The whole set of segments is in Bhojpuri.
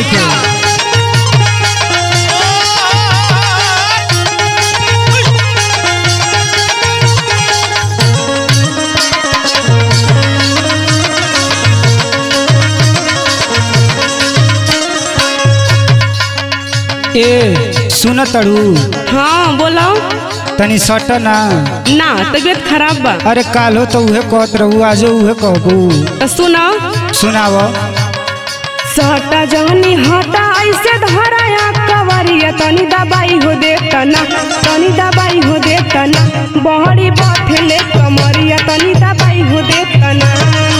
नहीं खे ए सुन तड़ू हाँ बोलो तनी सट ना ना तबीयत खराब बा अरे कालो तो उहे कहत रहू आजो उहे कहबू तो सुनो सुनाव सटा जवनी हटा ऐसे धराया कवरिया तनी दबाई हो दे तना तनी दबाई हो दे तना बहरी बथेले कमरिया तनी दबाई हो दे तना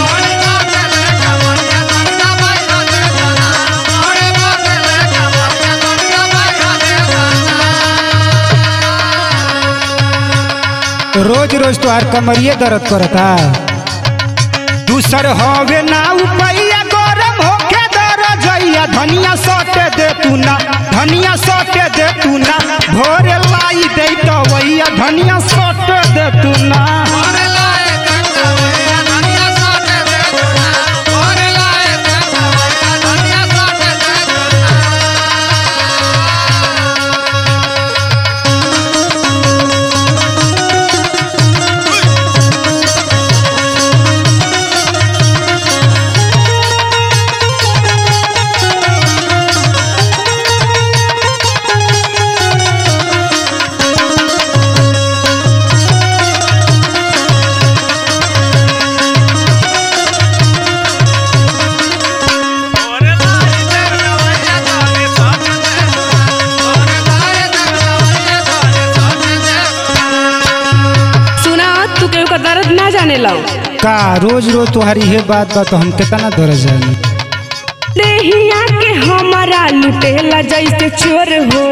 रोज रोज तोहार कमरिए दर्द करता दूसर हवे ना उपैया गरम होके दर जइया धनिया सटे दे तू ना धनिया सटे दे तू ना भोरे लाई दे तो वैया धनिया सटे दे तू ना सुना तू केहू का दर्द ना जाने लो का रोज रोज तुम्हारी ये बात बा तो हम कितना दर्द जानी देहिया के हमारा लुटेला जैसे चोर हो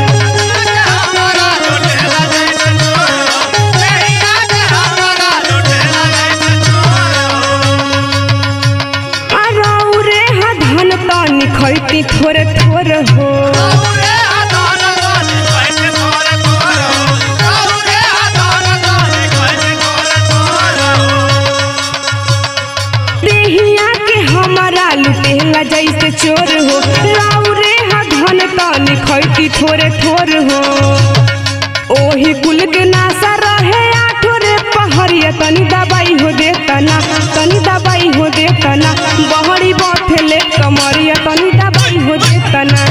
अरौरे हा धन तनी खैती थोड़े थोड़े हो देहिया के हमारा लुटेला जैसे चोर हो रौरे हा धन तनी खैती थोड़े थोड़े हो ओही कुल के नासा रहे आठो रे पहरिया तनी दबाई हो दे तना तनी दबाई हो दे तना बहरी बथेले कमरिया तनी दबाई हो दे तना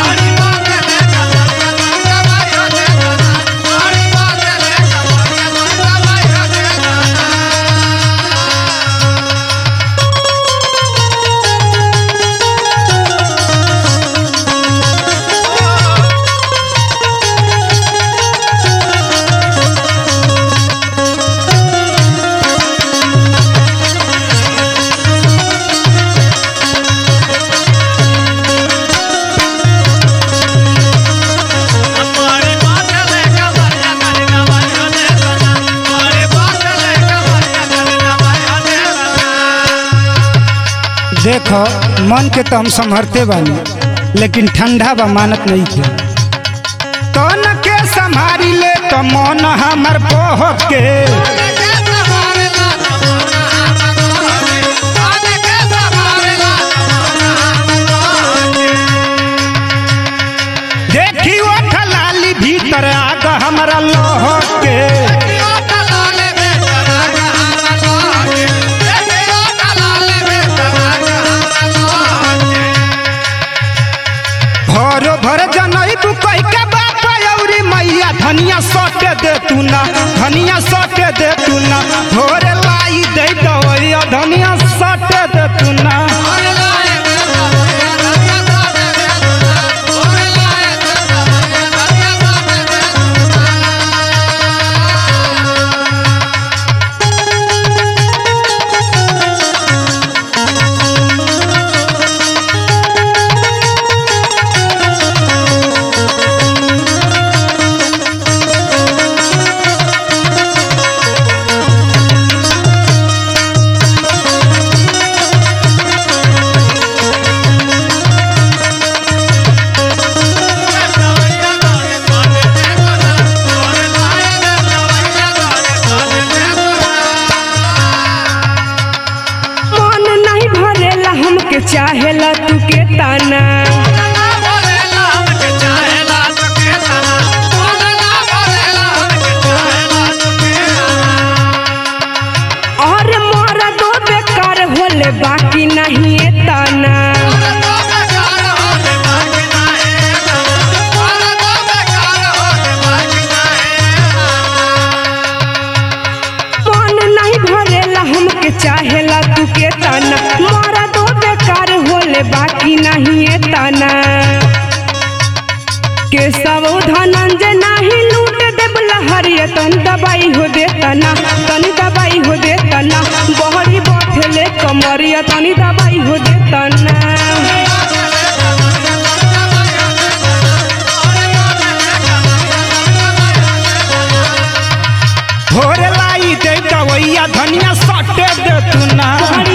देखो मन के तो हम संभरते बानी लेकिन ठंडा बा मानत नहीं थे तन के संभारी ले तो मन हमर बहक के देखी वो ठलाली भीतर आग हमरा लहक के भरो भर जनई तू कह के बाप औरी मैया धनिया सटे दे तू ना धनिया सटे दे तू ना भोरे लाई दे दवैया धनिया सटे दे तू ना मन नहीं भरेला हमके चाहेला तू के ताना हमके चाहेला तू के ताना मारा दो बेकार होले बाकी नहीं ये ताना के सब धनंजय नाही लूट देब लहरिया तन दबाई हो देतना तनी दबाई हो देतना बहरी बथले कमरिया तनी दबाई हो देतना भोरे लाई दे दवैया धनिया सटे दे तू ना बहरी